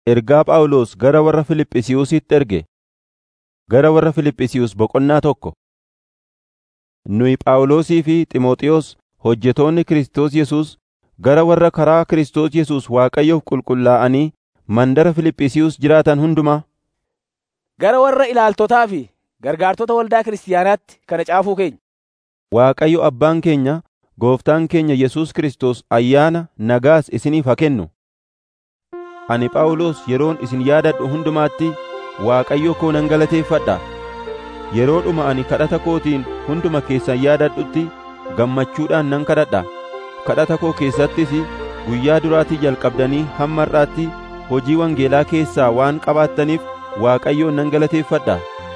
Ergaa Phaawulos gara warra Fiiliphisiyuusitti erge. Gara warra Fiiliphisiyuus boqonnaa tokko. Nuyi Phaawulosii fi Xiimotewos hojjetoonni Kiristoos Yesuus gara warra karaa Kiristoos Yesuus Waaqayyoof qulqullaa'anii mandara Fiiliphisiyuus jiraatan hundumaa, Gara warra ilaaltotaa fi gargaartota waldaa kiristaanaatti kana caafuu keenya. Waaqayyo Abbaan keenya, Gooftaan keenya Yesuus Kiristoos ayyaana nagaas isiniif haa kennu. Ani Phaawulos yeroon isin yaadadhu hundumaatti Waaqayyo koo nan galateeffadha. Yeroodhuma ani kadhata kootiin hunduma keessan yaadadhutti gammachuudhaan nan kadhadha. Kadhata koo keessattis guyyaa duraatii jalqabdanii hamma har'aatti hojii wangeelaa keessaa waan qabaattaniif Waaqayyoon nan galateeffadha.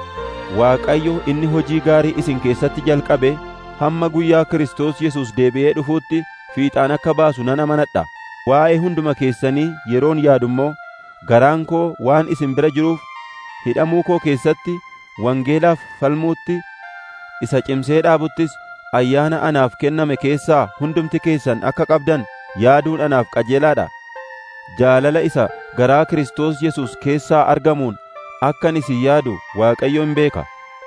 Waaqayyo inni hojii gaarii isin keessatti jalqabe hamma guyyaa Kiristoos Yesuus deebi'ee dhufuutti fiixaan akka baasu nan amanadha. Waa'ee hunduma keessanii yeroon yaadu immoo garaan koo waan isin bira jiruuf hidhamuu koo keessatti wangeelaaf falmuutti isa cimsee dhaabuttis ayyaana anaaf kenname keessaa hundumti keessan akka qabdan yaaduun anaaf qajeelaadha. Jaalala isa garaa Kiristoos Yesuus keessaa argamuun akkan isin yaadu Waaqayyoon beeka.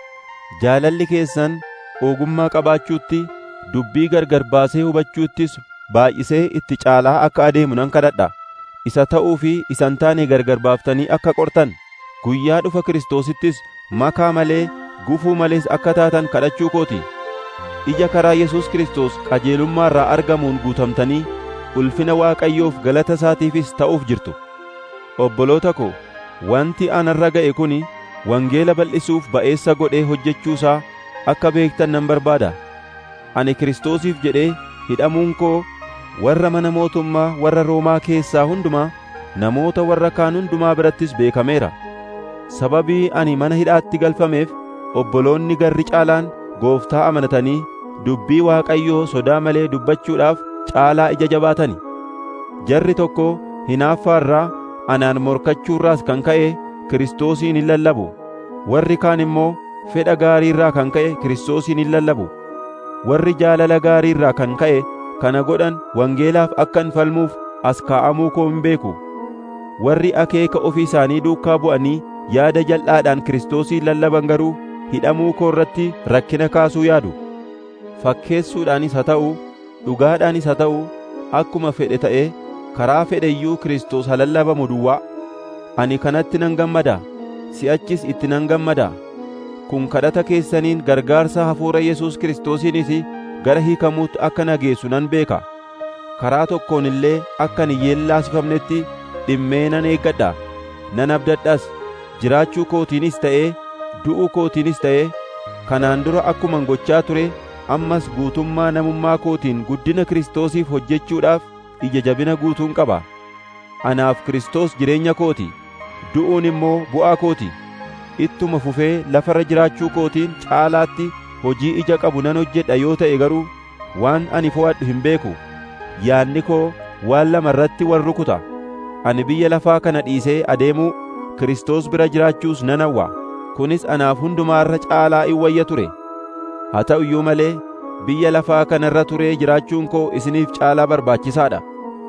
Jaalalli keessan ogummaa qabaachuutti, dubbii gargar baasee hubachuuttis baay'isee itti caalaa akka adeemu nan kadhadha. Isa ta'uu fi isa hin taane gargar baaftanii akka qortan, guyyaa dhufa Kiristoosittis makaa malee gufuu malees akka taatan kadhachuu kooti. Ija karaa Yesuus Kiristoos qajeelummaa irraa argamuun guutamtanii ulfina Waaqayyoof galata isaatiifis ta'uuf jirtu. Obboloota ko, wanti anarra ga'e kuni wangeela bal'isuuf ba'eessa godhee hojjechuusaa akka beektan nan barbaada. Ani Kiristoosiif jedhee hidhamuun koo warra mana mootummaa warra Roomaa keessaa hundumaa namoota warra kaan hundumaa birattis beekameera. Sababii ani mana hidhaatti galfameef obboloonni garri caalaan gooftaa amanatanii dubbii Waaqayyoo sodaa malee dubbachuudhaaf caalaa ija jabaatani. Jarri tokko hinaaffaa irraa anaan morkachuurraas kan ka'e Kiristoosiin hin lallabu. Warri kaan immoo fedha gaarii irraa kan ka'e Kiristoosiin hin lallabu. Warri jaalala gaarii irraa kan ka'e kana godhan wangeelaaf akkan falmuuf as kaa'amuu koo hin beeku. Warri akeeka ofii isaanii duukaa bu'anii yaada jal'aadhaan Kiristoosiin lallaban garuu hidhamuu koo irratti rakkina kaasuu yaadu. Fakkeessuudhaanis haa ta'u, dhugaadhaanis haa ta'u, akkuma fedhe ta'ee karaa fedhe iyyuu Kiristoos haa lallabamu duwwaa. Ani kanatti nan gammada, si'achis itti nan gammada. Kun kadhata keessaniin gargaarsa hafuura Yesuus Kiristoosiinis gara hiikamuutti akka na geessu nan beeka. Karaa tokkoon illee akka hin yeellaasifamnetti dhimmee nan eeggadha, nan abdadhas. Jiraachuu kootiinis ta'ee, du'uu kootiinis ta'ee, kanaan dura akkuman gochaa ture, ammas guutummaa namummaa kootiin guddina Kiristoosiif hojjechuudhaaf ija jabina guutuun qaba. Anaaf Kiristoos jireenya kooti, du'uun immoo bu'aa kooti. Ittuma fufee lafarra jiraachuu kootiin caalaatti hojii ija qabu nan hojjedha yoo ta'e garuu waan ani fo'adhu hin beeku. Yaadni koo waan lama irratti wal rukuta. Ani biyya lafaa kana dhiisee adeemuu Kiristoos bira jiraachuus nan hawwa. Kunis anaaf hundumaa irra caalaa in wayya ture. Haa ta'u iyyuu malee biyya lafaa kana irra turee jiraachuun koo isiniif caalaa barbaachisaadha.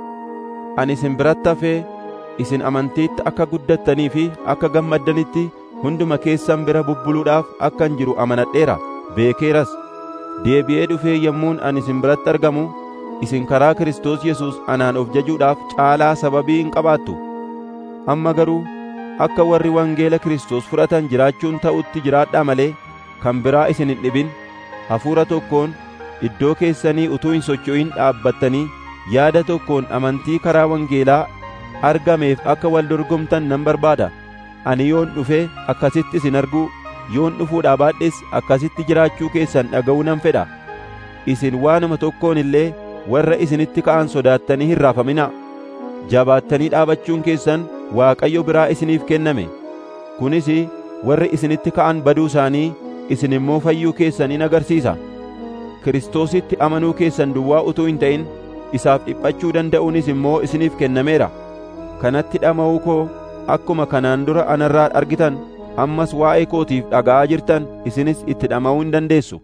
Ani isin biratti hafee isin amantiitti akka guddattanii fi akka gammaddanitti hunduma keessan bira bubbuluudhaaf akkan jiru amanadheera beekeeras. Deebi'ee dhufee yommuun ani isin biratti argamu isin karaa Kiristoos Yesuus anaan of jajuudhaaf caalaa sababii hin qabaattu. Amma garuu akka warri wangeela Kiristoos fudhatan jiraachuun ta'utti jiraadhaa malee kan biraa isin hin dhibin hafuura tokkoon iddoo keessanii utuu hin socho'in dhaabbattanii yaada tokkoon amantii karaa wangeelaa argameef akka wal dorgomtan nan barbaada. Ani yoon dhufee akkasitti isin arguu, yoon dhufuudhaa baadhes akkasitti jiraachuu keessan dhaga'uu nan fedha. Isin waanuma tokkoon illee warra isinitti ka'an sodaattanii hin raafaminaa. Jabaattanii dhaabachuun keessan Waaqayyo biraa isiniif kenname. Kunis warri isinitti ka'an baduu isaanii isin immoo fayyuu keessanii agarsiisa. Kiristoositti amanuu keessan duwwaa utuu hin ta'in isaaf dhiphachuu danda'uunis immoo isiniif kennameera. Kanatti dhama'uu koo akkuma kanaan dura anarraa argitan ammas waa'ee kootiif dhaga'aa jirtan isinis itti dhama'uu hin dandeessu.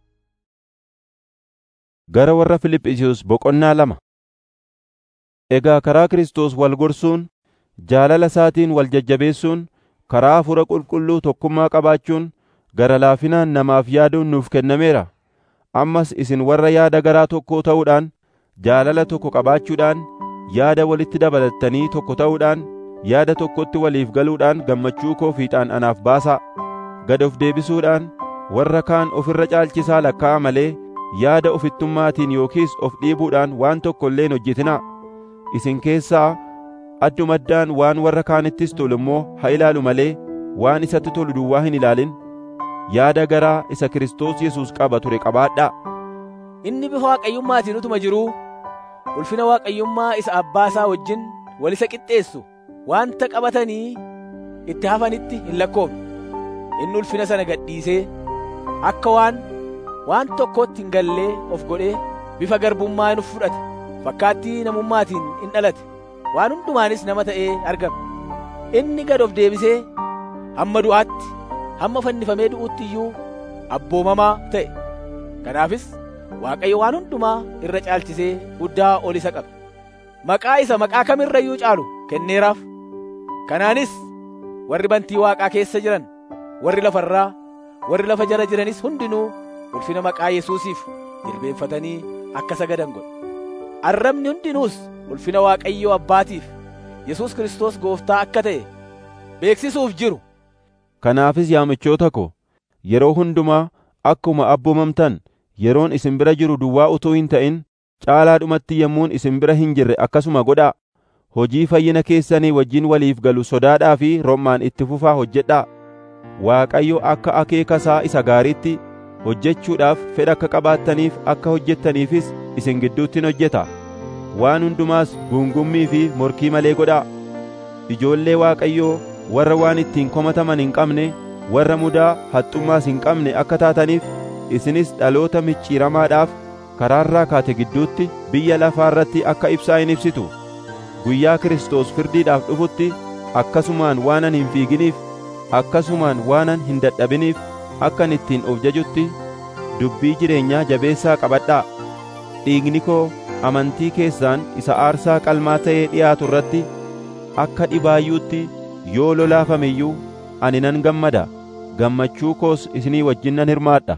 Gara warra Fiiliphisiyuus boqonnaa lama Egaa karaa Kiristoos wal gorsuun jaalala isaatiin wal jajjabeessuun karaa hafuura qulqulluu tokkummaa qabaachuun gara laafinaan namaaf yaaduun nuuf kennameera ammas isin warra yaada garaa tokkoo ta'uudhaan jaalala tokko qabaachuudhaan yaada walitti dabalattanii tokko ta'uudhaan yaada tokkotti waliif galuudhaan gammachuu koo fiixaan anaaf baasaa gad of deebisuudhaan warra kaan ofirra caalchisaa lakkaa'a malee yaada ofittummaatiin yookiis of dhiibuudhaan waan tokko illee hin hojjetinaa isin keessaa addumaddaan waan warra kaanittis tolu immoo haa ilaalu malee waan isatti tolu duwwaa hin ilaalin yaada garaa isa Kiristoos Yesuus qaba ture qabaadhaa Inni bifa waaqayyummaatiin utuma jiruu ulfina waaqayyummaa isa abbaa isaa wajjin wal isa qixxeessu wanta qabatanii itti hafanitti hin lakkoofne. Inni ulfina sana gadhiisee akka waan waan tokkootti hin gallee of godhee bifa garbummaa hin fudhate fakkaattii namummaatiin in dhalate waan hundumaanis nama ta'ee argame. Inni gad of deebisee hamma du'aatti hamma fannifamee du'utti iyyuu abboomamaa ta'e. Kanaafis Waaqayyo waan hundumaa irra caalchisee guddaa ol isa qabe. Maqaa isa maqaa kamirra iyyuu caalu kenneeraaf. Kanaanis warri bantii Waaqaa keessa jiran, warri lafarraa, warri lafa jala jiranis hundinuu ulfina maqaa Yesuusiif jilbeenfatanii akka sagadan godhe. Arrabni hundinuus ulfina Waaqayyoo Abbaatiif Yesuus Kiristoos Gooftaa akka ta'e beeksisuuf jiru. Kanaafis yaa michoota ko, yeroo hundumaa akkuma abboomamtan yeroon isin bira jiru duwwaa utuu hin ta'in caalaadhumatti yommuun isin bira hin jirre akkasuma godhaa. Hojii fayyina keessanii wajjin waliif galu sodaadhaa fi rommaan itti fufaa hojjedhaa. Waaqayyo akka akeeka isaa isa gaariitti hojjechuudhaaf fedha akka qabaattaniif akka hojjettaniifis isin gidduuttin hojjeta. Waan hundumaas guungummii fi morkii malee godhaa. Ijoollee Waaqayyoo warra waan ittiin komataman hin qabne, warra mudaa haxxummaas hin qabne akka taataniif isinis dhaloota micciiramaadhaaf karaarraa kaate gidduutti biyya lafaa irratti akka ibsaa hin ibsitu. Guyyaa Kiristoos firdiidhaaf dhufutti akkasumaan waanan hin fiiginiif, akkasumaan waanan hin dadhabiniif akkan ittiin of jajutti dubbii jireenyaa jabeessaa qabadhaa. Dhiigni koo amantii keessaan isa aarsaa qalmaa ta'ee dhiyaatu irratti akka dhibaayyuutti yoo lolaafame iyyuu ani nan gammada gammachuu koos isinii wajjin nan hirmaadha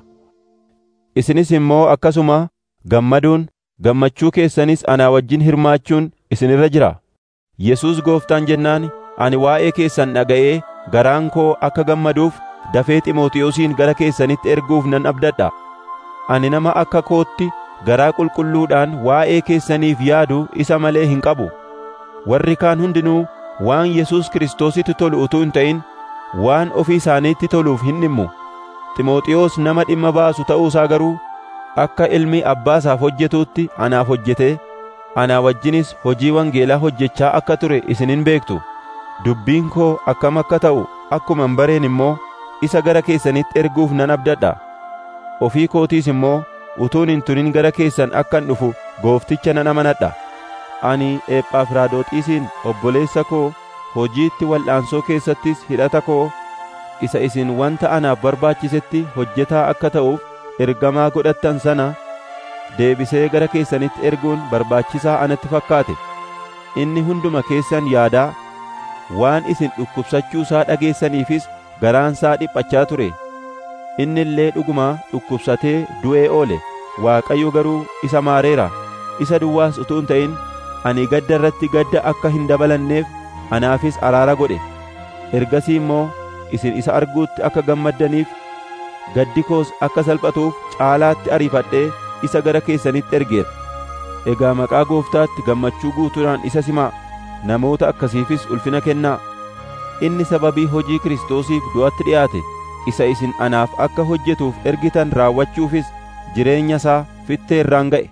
isinis immoo akkasuma gammaduun gammachuu keessanis anaa wajjin hirmaachuun isinirra jira Yesuus gooftaan jennaan ani waa'ee keessan dhaga'ee garaan koo akka gammaduuf dafee Ximootiyoosin gara keessanitti erguuf nan abdadha ani nama akka kootti garaa qulqulluudhaan waa'ee keessaniif yaadu isa malee hin qabu warri kaan hundinuu waan Yesuus Kiristoositti tolu utuu hin ta'in waan ofii isaaniitti toluuf hin dhimmu Ximooxiyoos nama dhimma baasu ta'uusaa garuu akka ilmi abbaa isaaf hojjetuutti anaaf hojjetee anaa wajjinis hojii wangeelaa hojjechaa akka ture isinin beektu dubbiin koo akkam akka ta'u akkuma hin bareen immoo isa gara keessanitti erguuf nan abdadha ofii kootiis immoo utuun hin turin gara keessan akkan dhufu goofticha nan amanadha ani ephafiraadoxiisin obboleessa koo hojiitti wal'aansoo keessattis hidhata koo isa isin wanta anaaf barbaachisetti hojjetaa akka ta'uuf ergamaa godhattan sana deebisee gara keessanitti erguun barbaachisaa anatti fakkaate inni hunduma keessan yaadaa waan isin dhukkubsachuusaa dhageessaniifis garaansaa dhiphachaa ture inni illee dhugumaa dhukkubsatee du'ee oole waaqayyo garuu isa maareera isa duwwaas utuu hin ta'in ani gadda irratti gadda akka hin dabalanneef anaafis araara godhe ergasii immoo isin isa arguutti akka gammaddaniif gaddi koos akka salphatuuf caalaatti ariifadhee isa gara keessanitti ergeera egaa maqaa gooftaatti gammachuu guutuudhaan isa simaa namoota akkasiifis ulfina kennaa inni sababii hojii kiristoosiif du'atti dhi'aate isa isin anaaf akka hojjetuuf ergitan raawwachuufis jireenya isaa fittee irraan ga'e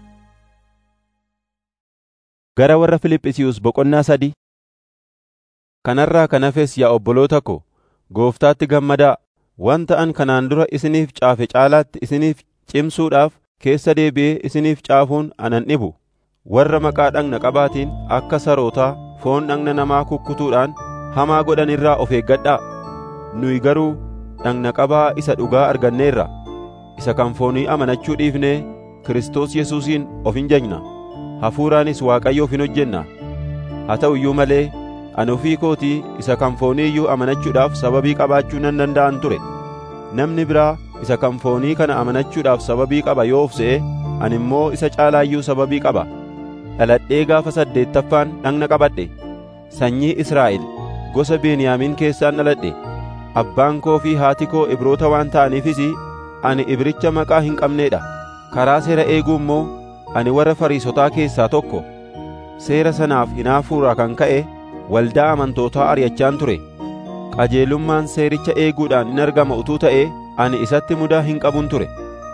gara warra Filiphisiiyus boqonnaa sadii kanarraa kan hafes yaa obboloota ko gooftaatti gammadaa wanta an kanaan dura isiniif caafe caalaatti isiniif cimsuudhaaf keessa deebi'ee isiniif caafuun anan dhibu warra maqaa dhagna qabaatiin akka sarootaa foon dhagna namaa kukkutuudhaan hamaa godhan irraa of eeggadhaa nuyi garuu dhagna qabaa isa dhugaa arganneerra isa kan foonii amanachuu dhiifnee Kiristoos Yesuusiin of hin jajna hafuuraanis Waaqayyoof hin hojjenna haa ta'u iyyuu malee ani ofii kootii isa kan foonii iyyuu amanachuudhaaf sababii qabaachuu nan danda'an ture namni biraa isa kan foonii kana amanachuudhaaf sababii qaba yoo of se'e ani immoo isa caalaayyuu sababii qaba dhaladhee gaafa saddeettaffaan dhagna qabadhe sanyii Israa'el gosa Beniyaamiin keessaan dhaladhe abbaan koo fi haati koo Ibroota waan ta'aniifis ani Ibricha maqaa hin qabneedha karaa seera eeguu immoo ani warra Fariisotaa keessaa tokko seera sanaaf hinaafuurraa kan ka'e waldaa amantootaa ari'achaan ture qajeelummaan seericha eeguudhaan in argama utuu ta'ee ani isatti mudaa hin qabun ture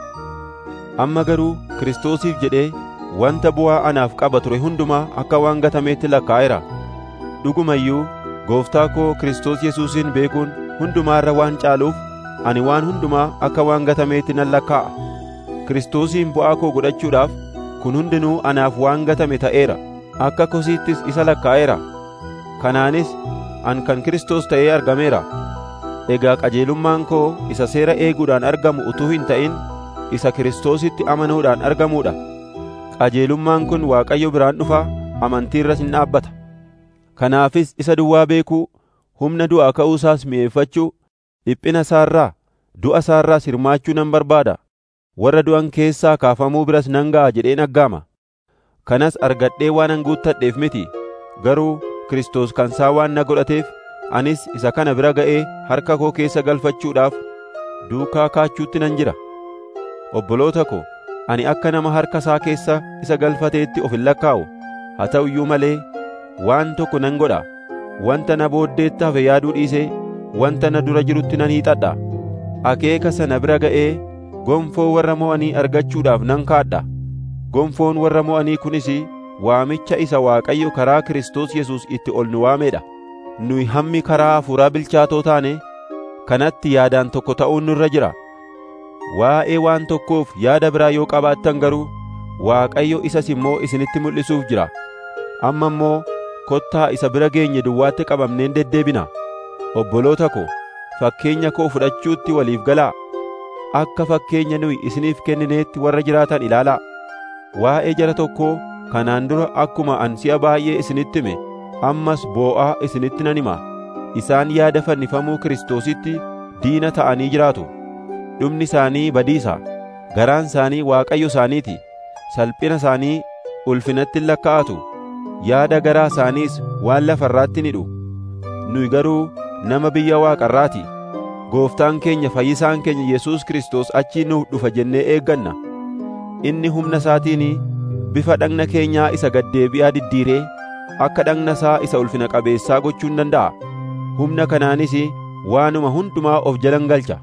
amma garuu Kiristoosiif jedhee wanta bu'aa anaaf qaba ture hundumaa akka waan gatameetti lakkaa'eera dhuguma iyyuu gooftaa koo Kiristoos Yesuusin beekuun hundumaa irra waan caaluuf ani waan hundumaa akka waan gatameetti nan lakkaa'a Kiristoosiin bu'aa koo godhachuudhaaf kun hundinuu anaaf waan gatame ta'eera akka kosiittis isa lakkaa'eera kanaanis an kan Kiristoos ta'ee argameera egaa qajeelummaan koo isa seera eeguudhaan argamu utuu hin ta'in isa Kiristoositti amanuudhaan argamuudha qajeelummaan kun Waaqayyo biraan dhufa amantii irras hin dhaabbata kanaafis isa duwwaa beekuu humna du'aa ka'uusaas mi'eeffachuu dhiphina isaarraa du'a isaarraas hirmaachuu nan barbaada warra du'an keessaa kaafamuu biras nan ga'a jedheen aggaama kanas argadhee waanan guuttadheef miti garuu Kiristoos kan isaa waan na godhateef anis isa kana bira ga'ee harka koo keessa galfachuudhaaf duukaa kaachuutti nan jira obboloota ko ani akka nama harka isaa keessa isa galfateetti of hin lakkaa'u haa ta'u iyyuu malee waan tokko nan godha wanta na booddeetti hafe yaaduu dhiisee wanta na dura jirutti nan hiixadha akeeka sana bira ga'ee gonfoo warra mo'anii argachuudhaaf nan kaadha gonfoon warra mo'anii kunis waamicha isa Waaqayyo karaa Kiristoos Yesuus itti ol nu waameedha nuyi hammi karaa hafuuraa bilchaatoo taane kanatti yaadaan tokko ta'uun nurra jira waa'ee waan tokkoof yaada biraa yoo qabaattan garuu Waaqayyo isas immoo isinitti mul'isuuf jira amma immoo kottaa isa bira geenye duwwaatti qabamneen deddeebina obboloota ko fakkeenya koo fudhachuutti waliif galaa akka fakkeenya nuyi isiniif kennineetti warra jiraatan ilaalaa waa'ee jara tokkoo kanaan dura akkuma an si'a baay'ee isinitti hime ammas boo'aa isinitti nan hima isaan yaada fannifamuu Kiristoositti diina ta'anii jiraatu dhumni isaanii badiisa garaan isaanii Waaqayyo isaaniiti salphina isaanii ulfinatti hin lakkaa'atu yaada garaa isaaniis waan lafarraatti ni hidhu nuyi garuu nama biyya waaqarraati gooftaan keenya fayyisaan keenya Yesuus Kiristoos achii nuuf dhufa jennee eegganna inni humna isaatiin bifa dhagna keenyaa isa gaddeebi'aa diddiiree akka dhagna isaa isa ulfina qabeessaa gochuu hin danda'a humna kanaanis waanuma hundumaa of jalan galcha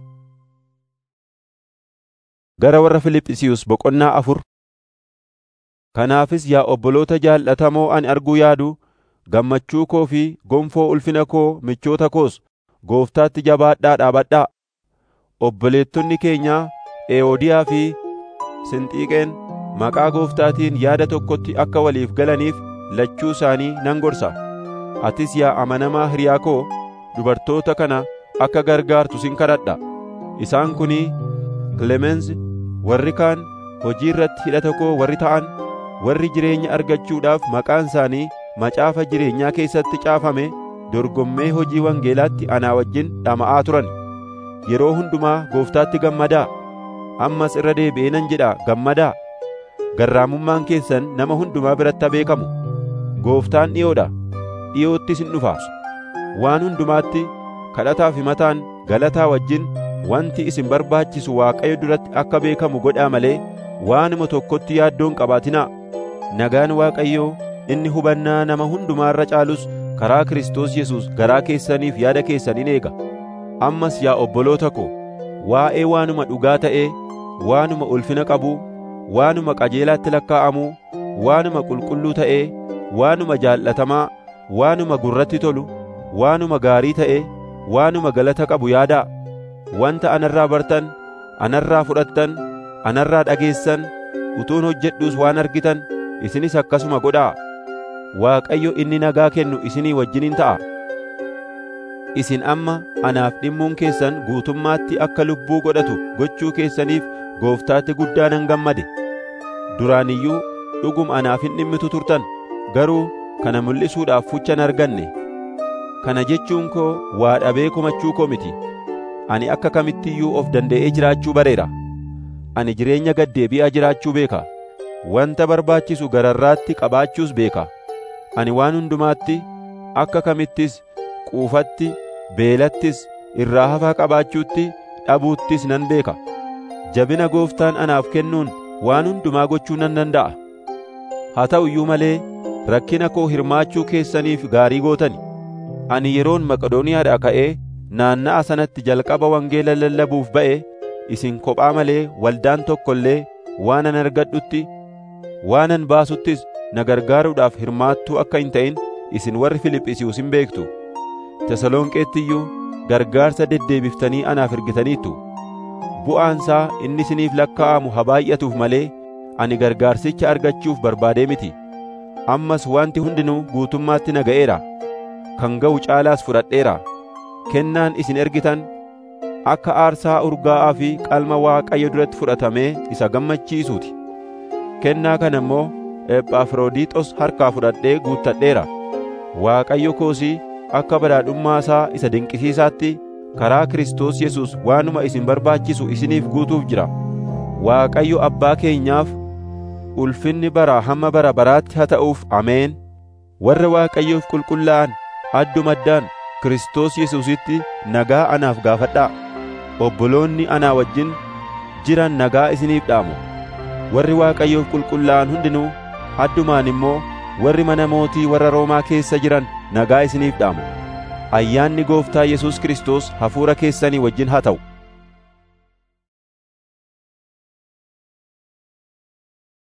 gara warra Filiphisiiyus boqonnaa afur Kanaafis yaa obboloota jaallatamoo ani arguu yaadu gammachuu koo fi gonfoo ulfina koo michoota koos gooftaatti jabaadhaa dhaabadhaa obboleettonni keenyaa Ewoodiyaa fi Sinxiiqeen maqaa gooftaatiin yaada tokkotti akka waliif galaniif lachuu isaanii nan gorsa atis yaa amanamaa hiriyaa koo dubartoota kana akka gargaartu sin kadhadha isaan kunii Kilemensi warri kaan hojii irratti hidhata koo warri ta'an warri jireenya argachuudhaaf maqaan isaanii macaafa jireenyaa keessatti caafame dorgommee hojii wangeelaatti anaa wajjin dhama'aa turan yeroo hundumaa gooftaatti gammadaa ammas irra deebi'ee nan jedha gammadaa garraamummaan keessan nama hundumaa biratti beekamu gooftaan dhi'oodha dhi'oottis hin dhufa waan hundumaatti kadhataa fi mataan galataa wajjin wanti isin barbaachisu waaqayyo duratti akka beekamu godhaa malee waanuma tokkotti yaaddoon qabaatinaa nagaan waaqayyoo inni hubannaa nama hundumaa irra caalus karaa Kiristoos Yesuus garaa keessaniif yaada keessaniin eega ammas yaa obboloota ko waa'ee waanuma dhugaa ta'ee waanuma ulfina qabuu waanuma qajeelaatti lakkaa'amuu waanuma qulqulluu ta'ee waanuma jaallatamaa waanuma gurratti tolu waanuma gaarii ta'ee waanuma galata qabu yaadaa wanta anarraa bartan anarraa fudhattan anarraa dhageessan utuun hojjedhuus waan argitan isinis akkasuma godhaa Waaqayyo inni nagaa kennu isinii wajjiniin ta'a isin amma anaaf dhimmuun keessan guutummaatti akka lubbuu godhatu gochuu keessaniif gooftaatti guddaa nan gammade duraan iyyuu dhugum anaaf hin dhimmitu turtan garuu kana mul'isuudhaaf fuchan arganne Kana jechuun koo waa dhabee komachuu koo miti. Ani akka kamittiyyuu of danda'ee jiraachuu bareera. Ani jireenya gaddeebi'aa jiraachuu beeka. Wanta barbaachisu gararraatti qabaachuus beeka. Ani waan hundumaatti akka kamittis quufatti, beelattis, irraa hafaa qabaachuutti, dhabuuttis nan beeka. Jabina gooftaan anaaf kennuun waan hundumaa gochuu nan danda'a. Haa ta'u iyyuu malee rakkina koo hirmaachuu keessaniif gaarii gootani. Ani yeroon Maqedooniyaadhaa ka'ee naanna'a sanatti jalqaba wangeela lallabuuf ba'e isin kophaa malee waldaan tokko illee waanan argadhutti waanan baasuttis na gargaaruudhaaf hirmaattuu akka hin ta'in isin warri Filiphisiiyuus hin beektu. Tesalonqeetti iyyuu gargaarsa deddeebiftanii anaaf ergitaniittu. Bu'aansaa inni isiniif lakkaa'amu haa baay'atuuf malee ani gargaarsicha argachuuf barbaadee miti. Ammas wanti hundinuu guutummaatti na ga'eera. Kan ga'u caalaas fudhadheera. Kennaan isin ergitan akka aarsaa urgaa'aa fi qalma Waaqayyo duratti fudhatamee isa gammachiisuuti. Kennaa kana immoo Ephafroodiixos harkaa fudhadhee guuttadheera. Waaqayyo koosii akka badhaadhummaa isaa isa dinqisiisaatti karaa Kiristoos Yesuus waanuma isin barbaachisu isiniif guutuuf jira. Waaqayyo abbaa keenyaaf ulfinni baraa hamma bara baraatti haa ta'uuf ameen. Warra Waaqayyoof qulqullaa'an addumaddaan Kiristoos Yesuusitti nagaa anaaf gaafadhaa. Obboloonni anaa wajjin jiran nagaa isiniif dhaamu. Warri Waaqayyoof qulqullaa'an hundinuu addumaan immoo warri mana mootii warra Roomaa keessa jiran nagaa isiniif dhaamu. Ayyaanni Gooftaa Yesuus Kiristoos hafuura keessanii wajjin haa ta'u.